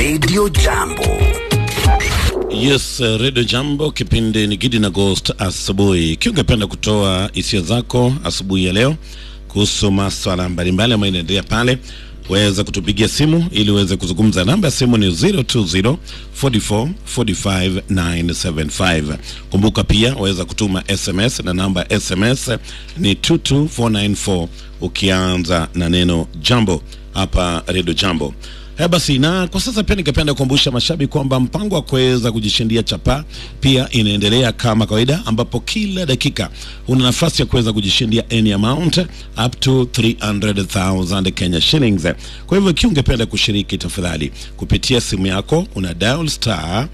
Radio Jambo. Yes, uh, Radio Jambo, kipindi ni Gidi na Ghost asubuhi. Ikiwa ungependa kutoa hisia zako asubuhi ya leo kuhusu maswala mbalimbali ambayo inaendelea pale, waweza kutupigia simu ili uweze kuzungumza. Namba ya simu ni 020 44 45 975. Kumbuka pia waweza kutuma SMS na namba ya SMS ni 22494 ukianza na neno jambo hapa Radio Jambo. Haya basi, na kwa sasa pia ningependa kukumbusha mashabiki kwamba mpango wa kuweza kujishindia chapa pia inaendelea kama kawaida, ambapo kila dakika una nafasi ya kuweza kujishindia any amount up to 300,000 Kenya shillings. Kwa hivyo ikiwa ungependa kushiriki, tafadhali kupitia simu yako una dial star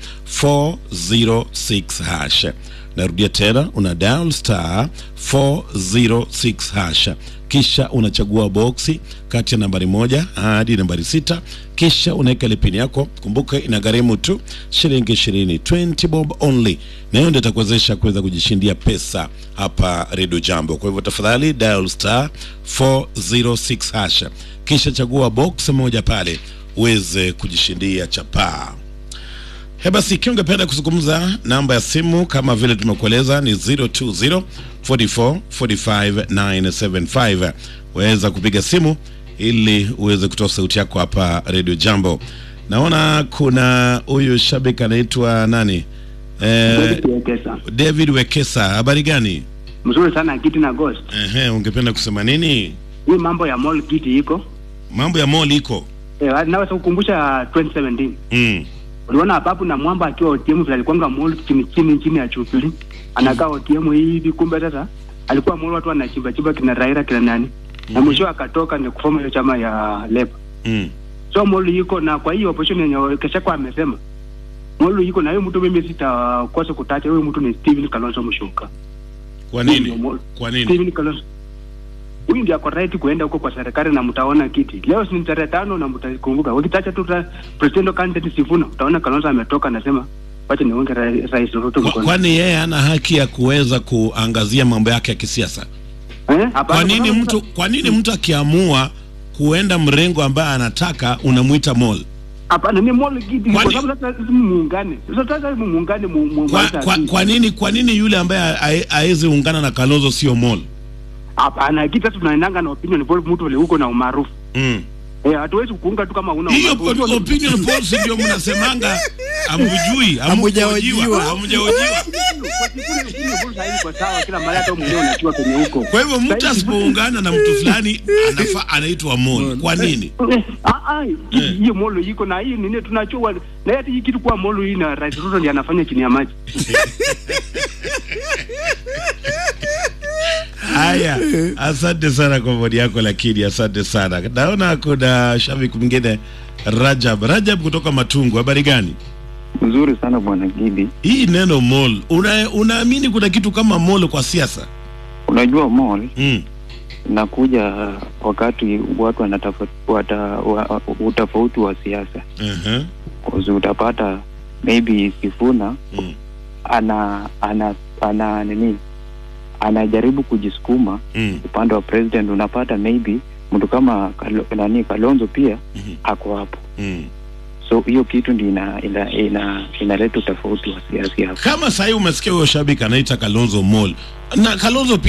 406 hash. Narudia tena, una dial star 406 hash kisha unachagua boksi kati ya nambari moja hadi nambari sita kisha unaweka ile pini yako. Kumbuka inagharimu tu shilingi ishirini, 20 bob only, na hiyo ndio itakuwezesha kuweza kujishindia pesa hapa Radio Jambo. Kwa hivyo tafadhali dial star 406 hash, kisha chagua box moja pale uweze kujishindia chapaa. He basi, ikiwa ungependa kuzungumza, namba ya simu kama vile tumekueleza ni 020 44 45 975. Waweza kupiga simu ili uweze kutoa sauti yako hapa Radio Jambo. Naona kuna huyu shabiki anaitwa nani? Eh, Wekesa. David Wekesa, habari gani? Mzuri sana kiti na ghost. Ehe, ungependa kusema nini? Hii mambo ya mall kiti iko. Mambo ya mall iko Eh, naweza kukumbusha 2017. mm. Uliona Ababu na Mwamba akiwa OTM vile alikuwa mall chini chini chini ya Jubilee. Anakaa OTM hivi kumbe sasa alikuwa mall watu wanachimba chimba kina Raila kina nani. Na mwisho akatoka ni kuform hiyo chama ya Labour. Mm. So mall iko na kwa hiyo opposition yenye Keshako amesema. Mall iko na huyo mtu mimi sitakosa kutacha huyo mtu ni Steven Kalonzo Musyoka. Kwa Huyo nini? ndio mall. Kwa nini? Steven Kalonzo huyu ndiye ako right kuenda huko kwa serikali na mtaona kiti. Leo si ni tarehe tano na mtakumbuka. Ukitacha tu ra- president candidate Sifuna, utaona Kalonzo ametoka anasema wacha niunge ra- rais Ruto Kwa- mkono. Kwani yeye hana haki ya kuweza kuangazia mambo yake ya kisiasa? Eh? Hapana, Kwa nini sababu mtu kwa nini mtu akiamua kuenda mrengo ambaye anataka unamuita mall? Hapana, ni mall kiti Kwani- kwa sababu sasa sisi muungane. Sasa sasa muungane mu mu Kwa, mwanza kwa, akili. kwa nini kwa nini yule ambaye hawezi ungana na Kalonzo sio mall? Hapana, kiti sasa tunaendanga na opinion poll mtu vile huko na umaarufu. Mm. Eh, hatuwezi kuunga tu kama una Hiyo umaarufu. po- opinion polls ndio mnasemanga amujui, Hamujahojiwa. hamjahojiwa, hamjahojiwa. Kwa siku ile opinion poll sasa iko sawa kila mahali hata mwenyewe unajua kwenye huko. Kwa hivyo mtu Sasa hivi- asipoungana na mtu fulani anafaa anaitwa mall. Kwa nini? Eh, ah, ah, hii- hiyo molo iko na hii nini tunachua na hata hii kitu kuwa molo hii na Rais Ruto ndiye anafanya chini ya maji. Haya, asante sana kwa maoni yako, lakini asante sana. Naona kuna shabiki mwingine Rajab. Rajab kutoka Matungu, habari gani? Nzuri sana bwana Gidi. Hii neno mall, una, unaamini kuna kitu kama mall kwa siasa? Unajua mall Mm. inakuja wakati watu wanatafuta wa, utofauti wa siasa. Uh-huh. Kuzi utapata maybe Sifuna Mm. ana ana ana nini anajaribu kujisukuma Mm. upande wa president, unapata maybe mtu kama Kalo, nani Kalonzo pia Mhm. ako hapo, Mm. so hiyo kitu ndi ina ina ina inaleta utofauti wa siasa hapo. Kama sahii umesikia huyo shabiki anaita Kalonzo mall na Kalonzo